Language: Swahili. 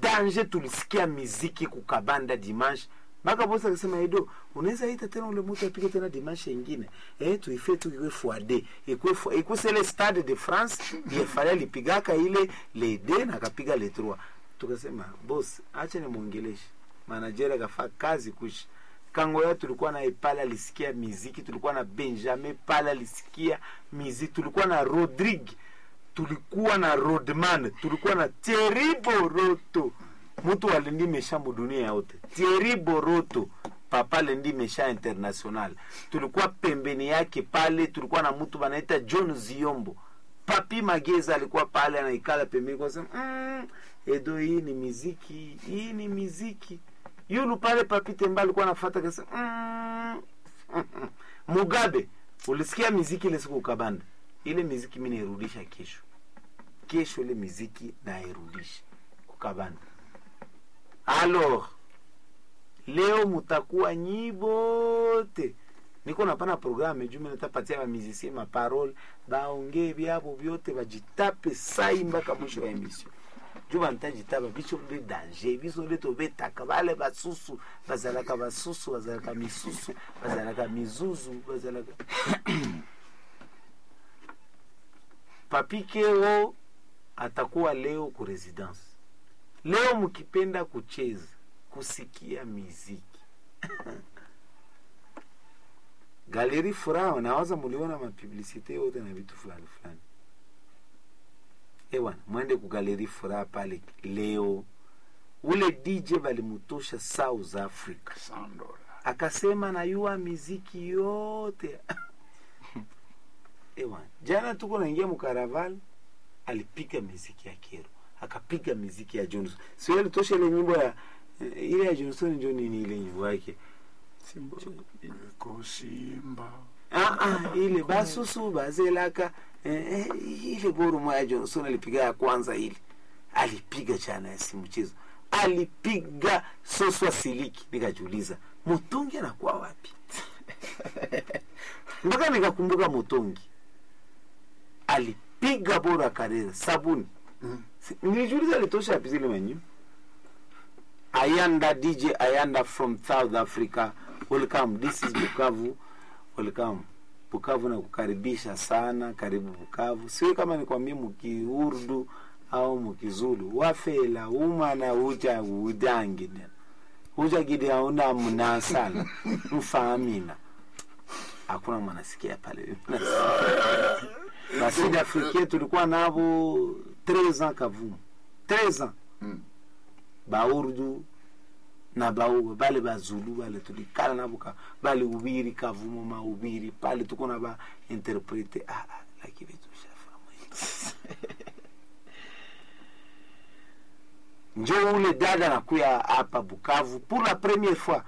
danger tulisikia miziki kukabanda dimanche mpaka bosi akasema edo unaweza ita tena ule mtu apige tena dimanche ingine eh tuife tu iwe fuade ikwe fu- ikwe sele stade de france yefale alipigaka ile le d na akapiga le 3 tukasema boss acha nimwongeleshe manager akafaa kazi kushi kangoya tulikuwa na pale alisikia miziki tulikuwa na benjamin pale alisikia miziki tulikuwa na rodrigue tulikuwa na rodman tulikuwa na Thierry Boroto mtu alindi mesha mudunia yote Thierry Boroto papa lendi mesha international tulikuwa pembeni yake pale tulikuwa na mtu banaita John Ziombo papi Mageza alikuwa pale anaikala pembeni kwa sema mm, edo hii ni miziki hii ni miziki yulu pale papi Temba alikuwa anafuata kasa mm, Mugabe ulisikia miziki ile siku ukabanda ile miziki mimi nairudisha kesho kesho ile miziki nairudisha kukabanda alors leo mutakuwa nyibote niko napana programe juu mimi natapatia ba musicien ma parole baongee byabo byote bajitape sai mpaka mwisho wa emission juu bantajitaba biso de danger biso nde tobetaka bale basusu bazalaka basusu bazalaka misusu bazalaka mizuzu bazalaka papi kero atakuwa leo ku residence leo mkipenda kucheza kusikia miziki galeri furaha nawaza muliona mapublicite yote na vitu fulani fulani ewana mwende ku galeri furaha pale leo ule dj balimutosha south africa Sandora. akasema nayua miziki yote ewa jana tuko naingia mukaraval alipiga miziki ya kero akapiga miziki ya johnson sio alitosha ile nyimbo ya eh, ile ya johnson njo nini ile nyimbo yake Simba. Iko Simba. ah, ah, ile basusu bazelaka eh, eh, ile borumo ya johnson alipiga ya kwanza ile alipiga chana ya si mchezo alipiga soswa siliki nikajiuliza mutungi anakuwa wapi mpaka nikakumbuka mutungi alipiga bora kareza sabuni Mm. Si- nilijiuliza alitosha wapi zile manyu ayanda dj ayanda from south africa welcome this is bukavu welcome bukavu na kukaribisha sana karibu bukavu siwe kama nikwambie mukiurdu au mukizulu wafela umana uja udangi uja gidi auna mnasala mfaamina hakuna mwanasikia pale basidi africain tulikuwa navo 13 ans kavumu 13 ans Mm. baurdu na bau bale bazulu bale tulikala nabo ka bale ubiri kavumo maubiri pale tuko na ba interprete ah, ah, lakini tushafahamu njo ule dada nakuya hapa Bukavu pour la première fois